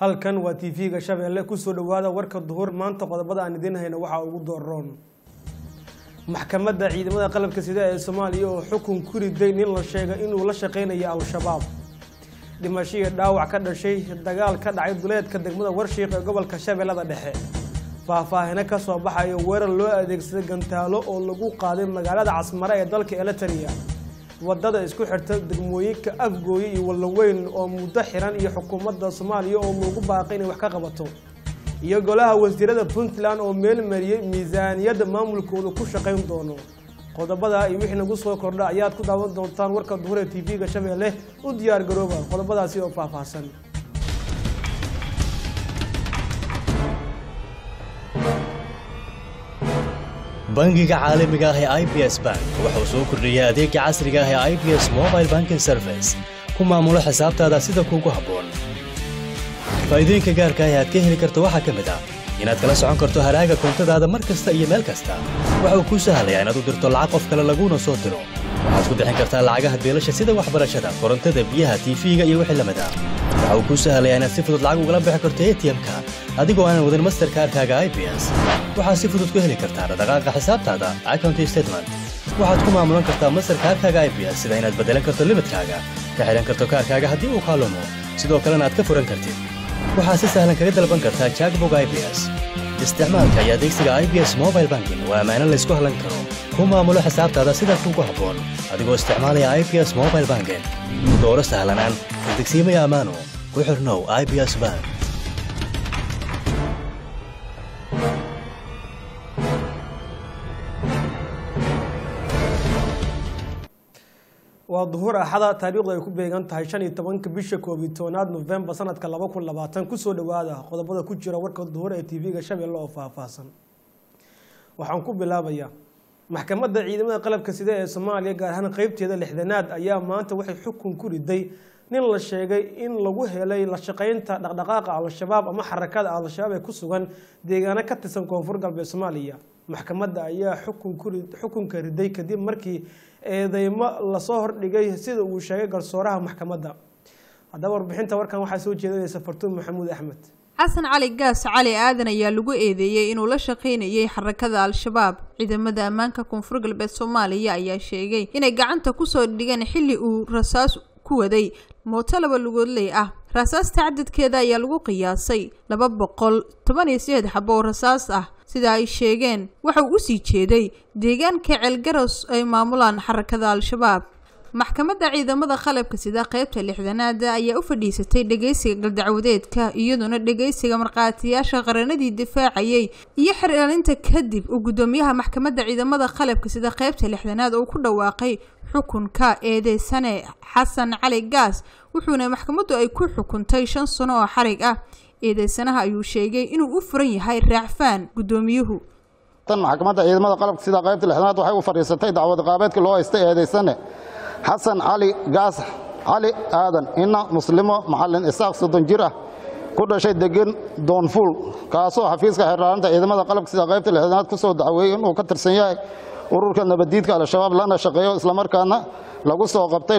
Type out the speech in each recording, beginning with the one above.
halkan waa t v-ga shabeelle kusoo dhawaada warka duhur maanta qodobada aan idiin hayno waxaa ugu dooroon maxkamadda ciidamada qalabka sida ee soomaaliya oo xukun ku riday nin la sheegay inuu la shaqeynayo al-shabaab dhimasho iyo dhaawac ka dhashay dagaal ka dhacay duleedka degmada warshiiq ee gobolka shabeellada dhexe faahfaahino ka soo baxayo weerar loo adeegsaday gantaalo oo lagu qaaday magaalada casmare ee dalka eliteria wadada isku xirta degmooyinka afgooye iyo wallaweyn oo muddo xiran iyo xukuumadda soomaaliya oo loogu baaqay inay wax ka qabato iyo golaha wasiirada puntland oo meel mariyey miisaaniyadda maamulkooda ku shaqayn doono qodobada iyo wixii nagu soo kordha ayaad ku daawan doontaan warka duhur ee t v-ga shabeelle u diyaar garooba qodobadaasi oo faahfaahsan bangiga caalamiga ah ee i b s bank wuxuu soo kordhiyey adeega casriga ah ee i b s mobile banking service ku maamulo xisaabtaada sida kuugu habboon faa'iidooyinka gaarka ah ee aad ka heli karto waxaa ka mid ah inaad kala socon karto haraaga koontadaada mar kasta iyo meel kasta waxa uu kuu sahlayaa inaad u dirto lacag qof kale laguuna soo diro waxaad ku bixin kartaa lacagaha beelasha sida waxbarashada korontada biyaha tiifiga iyo wixii lamid ah waxa uu kuu sahlayaa inaad si fudud lacag ugala bixi karto atm-ka adigoo aanan wadin masterkaarkaaga i b s waxaad si fudud ku heli kartaa dhaqdhaqaaqa xisaabtaada accounty statement waxaad ku maamulan kartaa masterkaarkaaga i b s sida inaad beddelan karto limitkaaga ka xidhan karto kaarkaaga haddii uu kaalumo sidoo kalena aad ka furan kartid waxaad si sahlan kaga dalban kartaa jackbog i b s isticmaalka iyo adeegsiga i b s mobile banking waa ammaano laysku hallan karo ku maamulo xisaabtaada sida kuugu habboon adigoo isticmaalaya i b s mobile banking dooro sahlanaan degsiimaya ammaano ku xirnow i b s bank waa duhur axada taariikhdu ay ku beegan tahay shan iyo tobanka bisha koob iyo tobanaad nofembar sanadka laba kun labaatan kusoo dhawaada qodobada ku jira warka duhur ee tv-ga shabeelle oo faahfaahsan waxaan ku bilaabayaa maxkamadda ciidamada qalabka sida ee soomaaliya gaar ahaan qeybteeda lixdanaad ayaa maanta waxay xukun ku riday nin la sheegay in lagu helay la shaqeynta dhaqdhaqaaqa al-shabaab ama xarakada al-shabaab ee ku sugan deegaano ka tirsan koonfur galbeed soomaaliya maxkamadda ayaa xukunka riday kadib markii eedeymo lasoo hordhigay sida uu sheegay garsooraha maxkamadda haddaba warbixinta warkan waxaa soo jeedinaysa fartuun maxamuud axmed xasan cali gaas cali aadan ayaa lagu eedeeyey inuu la shaqaynayay xarakada al-shabaab ciidamada ammaanka koonfur galbeed soomaaliya ayaa sheegay inay gacanta kusoo dhigeen xilli uu rasaas ku waday mooto laba lugoodley ah rasaasta cadadkeeda ayaa lagu qiyaasay laba boqol toban iyo sideed xabo oo rasaas ah sida ay sheegeen waxa uu usii jeeday deegaanka ceelgaros ay maamulaan xarakada al-shabaab maxkamadda ciidamada qalabka sida qeybta lixdanaada ayaa u fadhiisatay dhegeysiga galdacwadeedka iyaduna dhegeysiga markhaatiyaasha qaranadii difaacayay iyo xiraalinta kadib uu guddoomiyaha maxkamadda ciidamada qalabka sida qeybta lixdanaad oo ku dhawaaqay xukunka eedeysane xasan cali gaas wuxuuna maxkamaddu ay ku xukuntay shan sano oo xarig ah eedeysanaha ayuu sheegay inuu u furan yahay raacfaan guddoomiyuhu tan maxkamadda ciidamada qalabka sida qaybta lixdanaad waxay u fadhiisatay dacwad qaabeedka loo haystay eedeysane xasan cali gaas cali aadan ina muslimo macalin isaaq soddon jir ah ku dhashay degan doonfuul kaasoo xafiiska xeerlaalinta ciidamada qalabka sida qaybta lixdanaad ku soo dacweeyey inuu ka tirsan yahay ururka nabaddiidka al-shabaab lana shaqeeyo islamarkaana lagu soo qabtay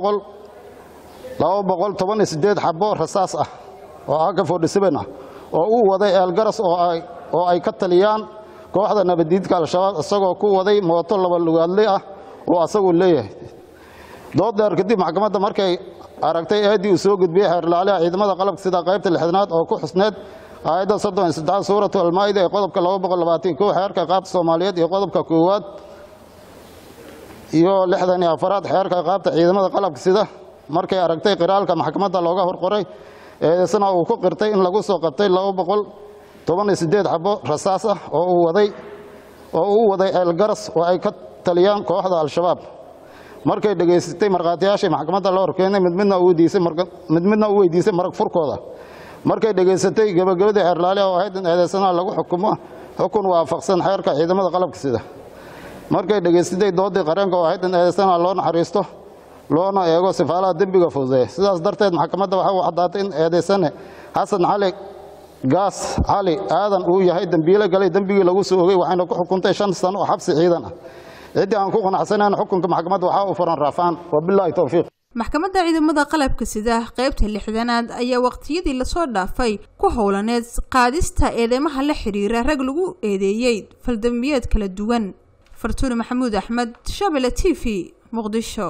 laba boqol toban iyo siddeed xabo rasaas ah oo aka fordhisaben ah oo uu waday eelgaras oo ay ka taliyaan kooxda nabaddiidka al-shabaab isagoo ku waday mooto laba lugaadle ah oo asagu leeyahay dood dheer kadib maxkamadda markay aragtay eeddii uu soo gudbiyey xeerlaaliha ciidamada qalabka sida qaybta lixdanaad oo ku xusneed aayadda soddon iyo saddexaad suuratu almaa'ida ee qodobka laba boqol labaatan kow xeerka qaabta soomaaliyeed iyo qodobka koowaad iyo lixdan iyo afaraad xeerka qaabta ciidamada qalabka sida markay aragtay qiraalka maxkamadda looga horqoray eedeysana uu ku qirtay in lagu soo qabtay laba boqol toban iyo siddeed xabo rasaas ah oo uu waday oo uu waday ceelgaras oo ay ka taliyaan kooxda al-shabaab markay dhegaysatay markhaatiyaashii maxkamadda loo horkeenay mid midna u weydiisay marag furkooda markay dhegaysatay gebagabadii xeerlaaliha oo ahayd in eedeysanaha lagu xukumo xukun waafaqsan xeerka ciidamada qalabka sida markay dhegaysatay doodii qareenka oo ahayd in eedeysanaha loo naxariisto loona eego sifaalaha dembiga fududeeya sidaas darteed maxkamadda waxa uu caddaatay in eedeysane xasan cali gaas cali aadan uu yahay dembiile galay dembigii lagu soo ogay waxayna ku xukuntay shan sano oo xabsi ciidan ah ciddii aan ku qanacsanayn xukunka maxkamadda waxaa u furan raafaan wabilaahi towfiiq maxkamadda ciidamada qalabka sida qeybta lixdanaad ayaa waqtiyadii lasoo dhaafay ku howlaneed qaadista eedeymaha la xiriira rag lagu eedeeyey faldambiyeed kala duwan fartuuni maxamuud axmed shabele t v muqdisho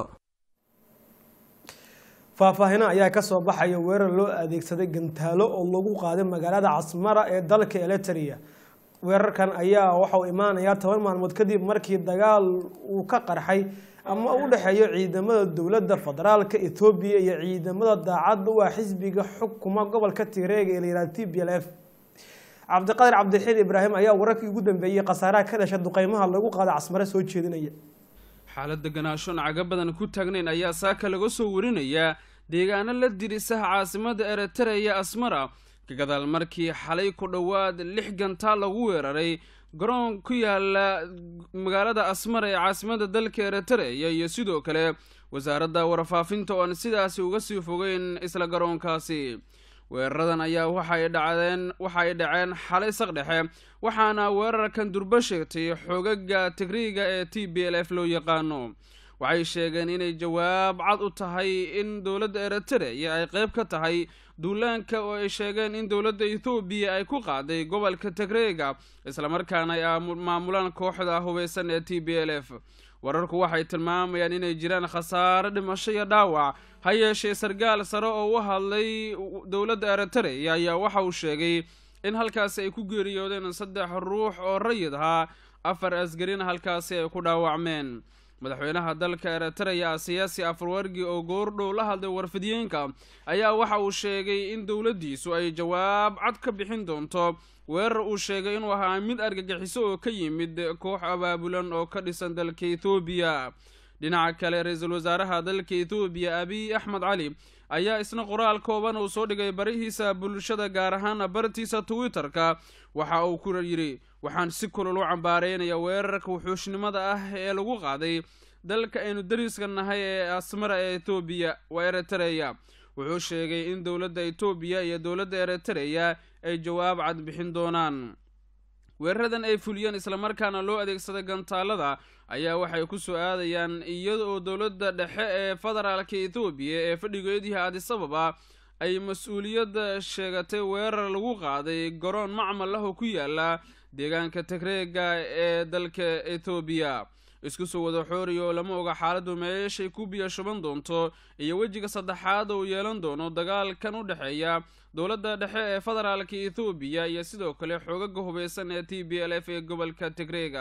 faahfaahino ayaa kasoo baxaya weerar loo adeegsaday gantaalo oo lagu qaaday magaalada casmara ee dalka eliteria weerarkan ayaa waxauu imaanayaa toban maalmood kadib markii dagaal uu ka qarxay ama u dhexeeyo ciidamada dowladda federaalka ethoobiya iyo ciidamada daacadda u ah xisbiga xukuma gobolka tireega ee layihahda t b l f cabdiqadir cabdixiid ibraahim ayaa wararkii ugu dambeeyey khasaaraha ka dhasha duqeymaha lagu qaada casmare soo jeedinaya xaalad deganaashoon caga badan ku taagnayn ayaa saaka laga soo warinayaa deegaano la dirisaha caasimada eritreya asmara ka gadaal markii xalay ku dhowaad lix gantaal lagu weeraray garoon ku yaala magaalada asmara ee caasimada dalka eritreya iyo sidoo kale wasaaradda warfaafinta oo aan sidaasi uga sii fogeyn isla garoonkaasi weeraradan ayaa waxay dhacdeen waxay dhaceen xalay saqdhexe waxaana weerarkan durbo sheegtay xoogaga tigriiga ee t b l f loo yaqaano waxay sheegeen inay jawaab cad u tahay in dowladda eritreya ay qeyb ka tahay duulaanka oo ay sheegeen in dowladda ethoobiya ay ku qaaday gobolka tigreega islamarkaana ay maamulaan kooxda hubeysan ee t b l f wararku waxay tilmaamayaan inay jiraan khasaare dhimasho iyo dhaawac ha yeeshee sargaal sare oo u hadlay dowladda eritreya ayaa waxa uu sheegay in halkaasi ay ku geeriyoodeen saddex ruux oo rayid ahaa afar asgarina halkaasi ay ku dhaawacmeen madaxweynaha dalka eritreya siyaasi afarwargi oo goordhow la hadlay warfidiyeenka ayaa waxa uu sheegay in dowladdiisu ay jawaab cad ka bixin doonto weerar uu sheegay inuu ahaa mid argagixiso oo ka yimid koox abaabulan oo ka dhisan dalka ethoobiya dhinaca kale ra-iisul wasaaraha dalka ethoobiya abiy axmed cali ayaa isna qoraal kooban uu soo dhigay barihiisa bulshada gaar ahaan bartiisa twitter-ka waxa uu ku yidhi waxaan si kulol u cambaareynaya weerarka wuxuushnimada ah ee lagu qaaday dalka aynu dariska nahay ee asmara ee etoobiya waa eritreya wuxuu sheegay in dowladda etoobiya iyo dowladda eritreya ay jawaab cad bixin doonaan weeraradan ay fuliyeen islamarkaana loo adeegsaday gantaalada ayaa waxay ku soo aadayaan iyada oo dowladda dhexe ee federaalka ethoobiya ee fadhigeediha adisababa ay mas-uuliyadda sheegatay weerar lagu qaaday garoon macmal ah oo ku yaala deegaanka tigreega ee dalka ethoobiya isku soo wada xooriya oo lama oga xaaladdu meeshay ku biyo shuban doonto iyo wejiga saddexaad uu yeelan doono dagaalkan u dhexeeya dowladda dhexe ee federaalka ethoobiya iyo sidoo kale xoogaga hubeysan ee t b l f ee gobolka tigreega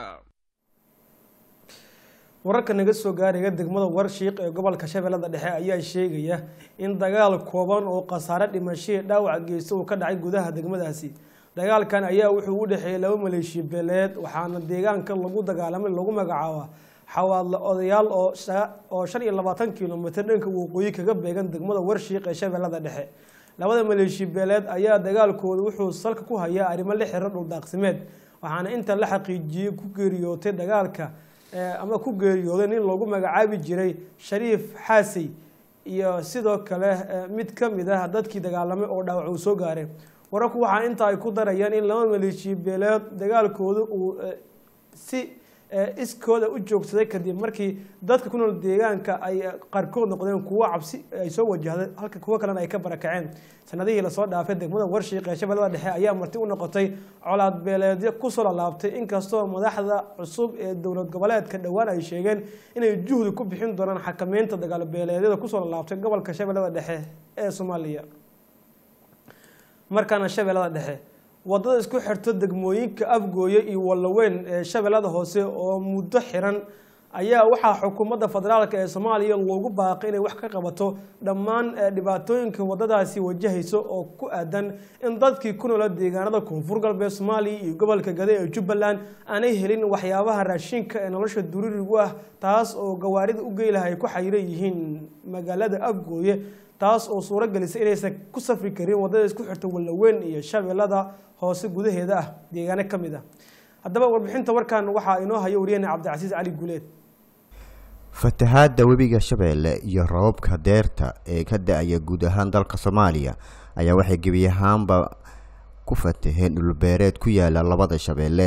wararka naga soo gaaraya degmada warshiiq ee gobolka shabeellada dhexe ayaa sheegaya in dagaal kooban oo khasaare dhimashadii dhaawac geysta uu ka dhacay gudaha degmadaasi dagaalkan ayaa wuxuu u dhexeeyay laba maleeshiya beeleed waxaana deegaanka lagu dagaalamay lagu magacaaba xawaadle odayaal oo shan iyo labaatan kilomitr dhanka waqooyi kaga beegan degmada warshiiq ee shabeellada dhexe labada maleeshiya beeleed ayaa dagaalkooda wuxuu salka ku hayaa arrimo la xiro dhuldaaqsimeed waxaana inta la xaqiijiyey ku geeriyootay dagaalka ama ku geeriyooday nin loogu magacaabi jiray shariif xaasey iyo sidoo kale mid ka mid ah dadkii dagaalamay oo dhaawac uu soo gaaray wararku waxaa inta ay ku darayaan in laba maleeshiya beeleed dagaalkooda uu si iskooda u joogsaday kadib markii dadka ku nool deegaanka ay qaarkood noqdeen kuwo cabsi ay soo wajahday halka kuwo kalena ay ka barakaceen sanadihii lasoo dhaafay degmada warshiiq ee shabeellada dhexe ayaa marti u noqotay colaad beeleedyo kusoo lalaabtay inkastoo madaxda cusub ee dowlad goboleedka dhowaan ay sheegeen inay juhdi ku bixin doonaan xakameynta dagaal beeleedyada kusoo lalaabtay gobolka shabeellada dhexe ee soomaaliya markaana shabeellada dhexe wadada isku xirto degmooyinka afgooye iyo wallaweyn ee shabeellada hoose oo muddo xiran ayaa waxaa xukuumadda federaalk ee soomaaliya loogu baaqay inay wax ka qabato dhammaan dhibaatooyinka wadadaasi wajahayso oo ku aadan in dadkii ku noola deegaanada koonfur galbeed soomaaliya iyo gobolka gade ee jubbaland aanay helin waxyaabaha raashinka ee nolosha duririgu ah taas oo gawaarida u geylaha ay ku xayiran yihiin magaalada afgooye taas oo suuro gelisay inaysan ku safri karin wadada isku xirta wallaweyn iyo shabeellada hoose gudaheeda ah deegaano ka mid ah haddaba warbixinta warkan waxaa inoo hayo wariyahena cabdicasiis cali guuleed fatahaadda webiga shabeelle iyo roobabka deerta ee ka da-aya guud ahaan dalka soomaaliya ayaa waxay gebi ahaanba ku fataheen dhulbeereed ku yaala labada shabeelle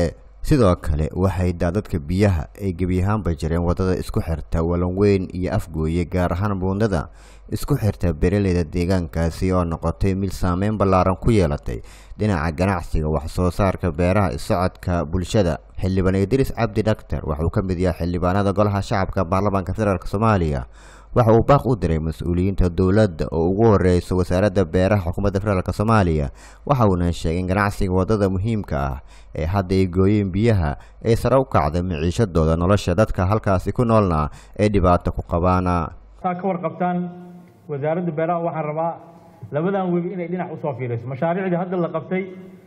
sidoo kale waxay daadadka biyaha ay gebi ahaanba jireen waddada isku xirta walanweyn iyo afgooye gaar ahaan buundada isku xirta beeraleyda deegaankaasi oo noqotay mid saameyn ballaaran ku yeelatay dhinaca ganacsiga wax soo saarka beeraha isocodka bulshada xildhibaan idriis cabdi dhaktar waxauu ka mid yahay xildhibaanada golaha shacabka baarlamaanka federaalk soomaaliya waxa uu baaq u diray mas-uuliyiinta dowladda oo ugu horeysa wasaaradda beeraha xukuumadda federaalk soomaaliya waxa uuna sheegay in ganacsiga waddada muhiimka ah ee hadda ay gooyeen biyaha ay sare u kacday miciishadooda nolosha dadka halkaasi ku noolna ay dhibaato ku qabaana saa ka warqabtaan wasaaradda beeraha waxaan rabaa labadan webi inay dhinac usoo fiiriso mashaariicdii hadda la qabtay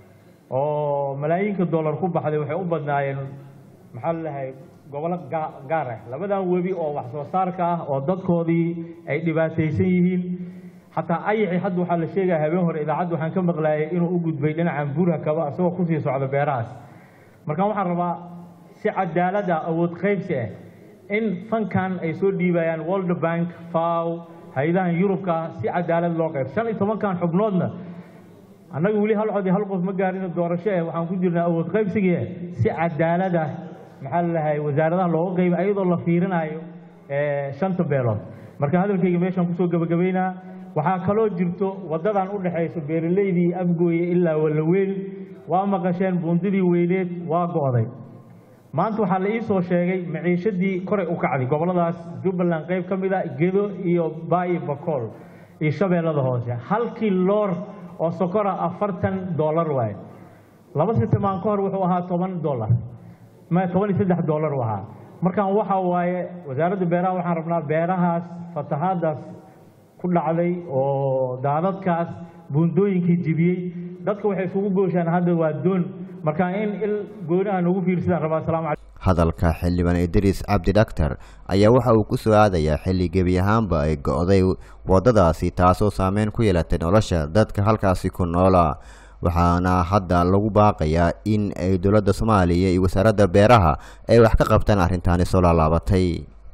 oo malaayiinka dollar ku baxday waxay u badnaayeen maxaa lalahay gobolo gaar ah labadan webi oo wax soo saarka ah oo dadkoodii ay dhibaataysan yihiin xataa ayaxi hadda waxaa la sheegaya habeen hore idaacadda waxaan ka maqlaayay inuu u gudbay dhinacan buurha kaba isagoo kusii socda beerahaas marka waxaan rabaa si cadaalad ah awood qaybsi ah in fankan ay soo dhiibayaan world bank faw hay-adahan yurubka si cadaalad loo qayb shan iyo tobankan xubnoodna annaga weli hal cod iyo hal qof ma gaarino doorasho eh waxaan ku jirnaa awood qaybsigii si cadaalad ah maxaa lalahay wasaaradaha looga qayba ayadoo la fiirinayo shanta beelood marka hadalkayga meeshaan kusoo gebagabaynaa waxaa kaloo jirto waddadan u dhexayso beeraleydii afgooye ilaa wallaweyn waa maqasheen buundidii weyneed waa go'day maanta waxaa la ii soo sheegay maciishadii koray u kacday gobolladaas jubbaland qayb ka mid a gedo iyo baayi bakool iyo shabeellada hoose halkii loor oo sokora afartan dollar waaye laba sitamaan ka hor wuxuu ahaa toban dollar ma toban iyo saddex dollar u ahaa markaan waxa waaye wasaaradda beeraha waxaan rabnaa beerahaas fatahaadaas ku dhacday oo daadadkaas buundooyinkii jibiyey dadka waxay isugu gooshaan hadda waa doon marka in il goonaha noogu fiirsadaan rabaa asalaamu calaykum hadalka xildhibaan idriis cabdi dhaktar ayaa waxa uu ku soo aadayaa xilli gebi ahaanba ay go'day waddadaasi taasoo saameyn ku yeelatay nolosha dadka halkaasi ku noola waxaana hadda lagu baaqayaa in ay dowladda soomaaliya iyo wasaaradda beeraha ay wax ka qabtaan arrintaani soo laalaabatay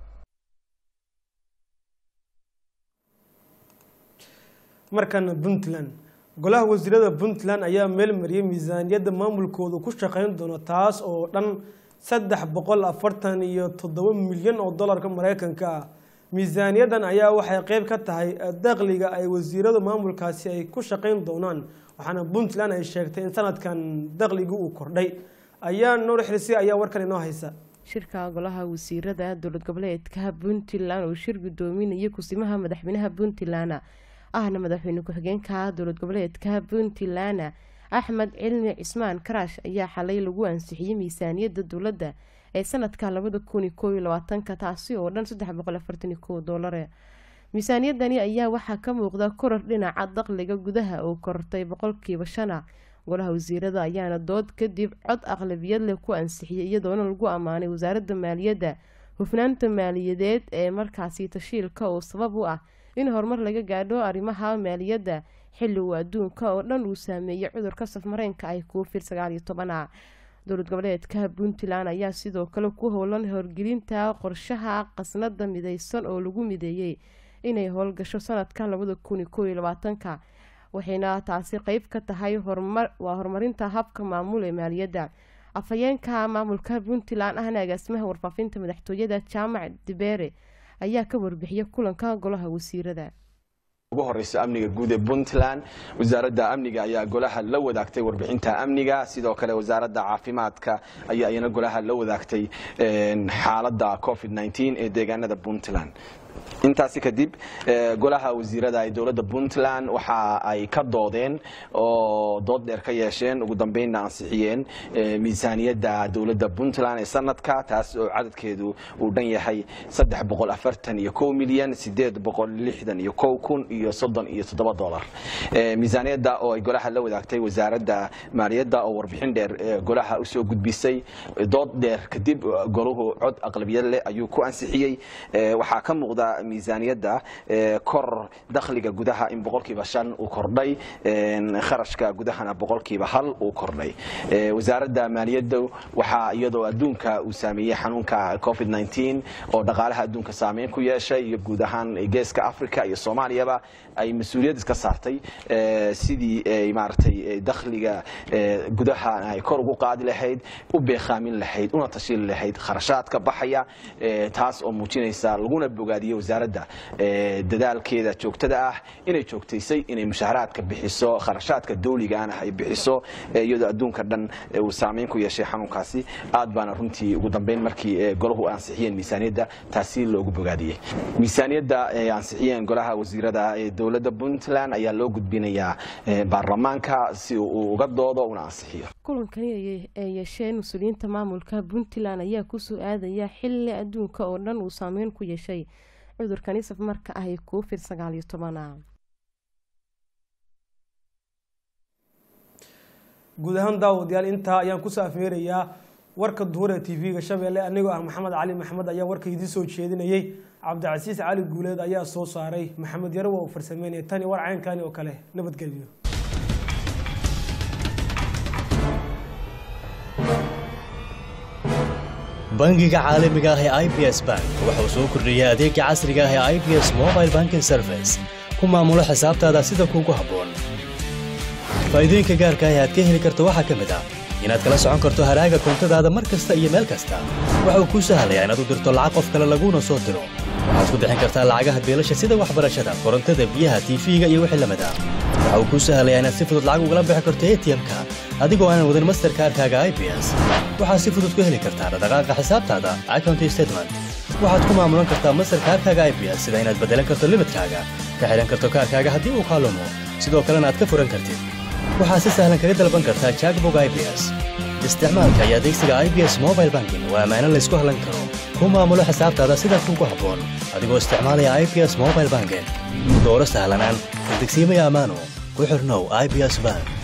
markana puntland golaha wasiirada puntland ayaa meel mariyay miisaaniyadda maamulkoodu ku shaqeyn doono taas oo dhan saddex boqol afartan iyo toddoba milyan oo dollarka mareykanka ah miisaaniyaddan ayaa waxay qeyb ka tahay dakhliga ay wasiirada maamulkaasi ay ku shaqeyn doonaan waxaana puntland ay sheegtay in sanadkan dakhligu uu kordhay ayaa nuur xirsi ayaa warkan inoo haysa shirka golaha wasiirada dowlad goboleedka puntland oo shir gudoominaya kusimaha madaxweynaha puntland ahna madaxweyne ku-xigeenka dowlad goboleedka puntland axmed cilmi cismaan karaash ayaa xalay lagu ansixiyey miisaaniyadda dowladda ee sanadka labada kun iyo koob iyo labaatanka taasi oo dhan saddex boqol afartan iyo kow doolare miisaaniyadani ayaa waxaa ka muuqda korar dhinaca dakhliga gudaha oo kortay boqolkiiba shana golaha wasiirada ayaana dood kadib cod aqlabiyad leh ku ansixiyay iyadoona lagu ammaanay wasaaradda maaliyadda hufnaanta maaliyadeed ee markaasi tashiilka oo sabab u ah in horumar laga gaadho arrimaha maaliyadda xilli uu adduunka oo dhan uu saameeyay cudurka safmareenka ay covid sagaal iyo tobana dowlad goboleedka puntland ayaa sidoo kale ku howlan horgelinta qorshaha qasnada mideysan oo lagu mideeyey inay howlgasho sanadka labada kun iyo koob iyo labaatanka waxayna taasi qeyb ka tahay horumar waa horumarinta habka maamul ee maaliyadda afhayeenka maamulka puntland ahna agaasimaha warfaafinta madaxtooyada jaamac dibeere ayaa ka warbixiyay kulanka golaha wasiirada ugu horeysa amniga guud ee puntland wasaaradda amniga ayaa golaha la wadaagtay warbixinta amniga sidoo kale wasaaradda caafimaadka ayaa iyana golaha la wadaagtay xaaladda covid ee deegaanada puntland intaasi kadib golaha wasiirada ee dowladda puntland waxa ay ka doodeen oo dood dheer ka yeesheen ugu dambeynna ansixiyeen miisaaniyadda dowladda puntland ee sanadka taas oo cadadkeedu uu dhan yahay saddex boqol afartan iyo kow milyan sideed boqol lixdan iyo kow kun iyo soddon iyo toddoba dolar miisaaniyadda oo ay golaha la wadaagtay wasaaradda maaliyadda oo warbixin dheer golaha usoo gudbisay dood dheer kadib golahu cod aqlabiyad leh ayuu ku ansixiyey waxaa ka muuqda socda miisaaniyadda kor dakhliga gudaha in boqolkiiba shan uu kordhay kharashka gudahana boqolkiiba hal uu kordhay wasaaradda maaliyadda waxaa iyadoo adduunka uu saameeyey xanuunka covid oo dhaqaalaha adduunka saameyn ku yeeshay iyo guud ahaan geeska africa iyo soomaaliyaba ay mas-uuliyad iska saartay sidii ay maaragtay dakhliga gudaha ay kor ugu qaadi lahayd u beekaamin lahayd una tashiili lahayd kharashaadka baxaya taas oo muujinaysa laguna bogaadiyey wasaaradda dadaalkeeda joogtada ah inay joogtaysay inay mushaharaadka bixiso kharashaadka dawligaana ay bixiso iyadoo adduunka dhan uu saameyn ku yeeshay xanuunkaasi aad baana runtii ugu dambeyn markii golahu ansixiyeen miisaaniyadda taasi loogu bogaadiyey miisaaniyadda ay ansixiyeen golaha wasiirada ee dowladda puntland ayaa loo gudbinayaa baarlamaanka si uu uga doodo una ansixiyo kulankani ay yeesheen mas-uuliyiinta maamulka puntland ayaa kusoo aadaya xili adduunka oo dhan uu saameyn ku yeeshay cudurkani safmarka ah ee covid sagaal iyo tobana guud ahaan daawadayaal intaa ayaan kusoo afmeerayaa warka duhur ee tv-ga shabeelle anigoo ah maxamed cali maxamed ayaa warka idiin soo jeedinayay cabdicasiis cali guuleed ayaa soo saaray maxamed yaro waa uu farsameynaya tani war caynkani oo kale nabadgelyo bangiga caalamiga ah ee i b s bank wuxuu soo kordhiyey adeega casriga ah ee i b s mobile banking service ku maamulo xisaabtaada sida kuugu habboon faa'iidooyinka gaarka ah ee aad ka heli karto waxaa ka mid ah inaad kala socon karto haraaga koontadaada mar kasta iyo meel kasta waxa uu kuu sahlayaa inaad u dirto lacag qof kale laguuna soo diro waxaad ku bixin kartaa lacagaha beelasha sida waxbarashada korontada biyaha tiifiga iyo wixii lamid ah waxa uu kuu sahlayaa inaad si fudud lacag ugala bixi karto atm-ka adigoo aanan wadin masterkaarkaaga i b s waxaad si fudud ku heli kartaa dhaqdhaqaaqa xisaabtaada account statement waxaad ku maamulan kartaa masterkaarkaaga i b s sida inaad beddelan karto limidkaaga ka xidhan karto kaarkaaga haddii uu kaalumo sidoo kalena aad ka furan kartid waxaad si sahlan kaga dalban kartaa jackbog i b s isticmaalka iyo adeegsiga i b s mobile banking waa ammaano laysku hallan karo ku maamulo xisaabtaada sida kuugu habboon adigoo isticmaalaya i b s mobile banking dooro sahlanaan degsiimaya ammaano ku xirnow i b s bank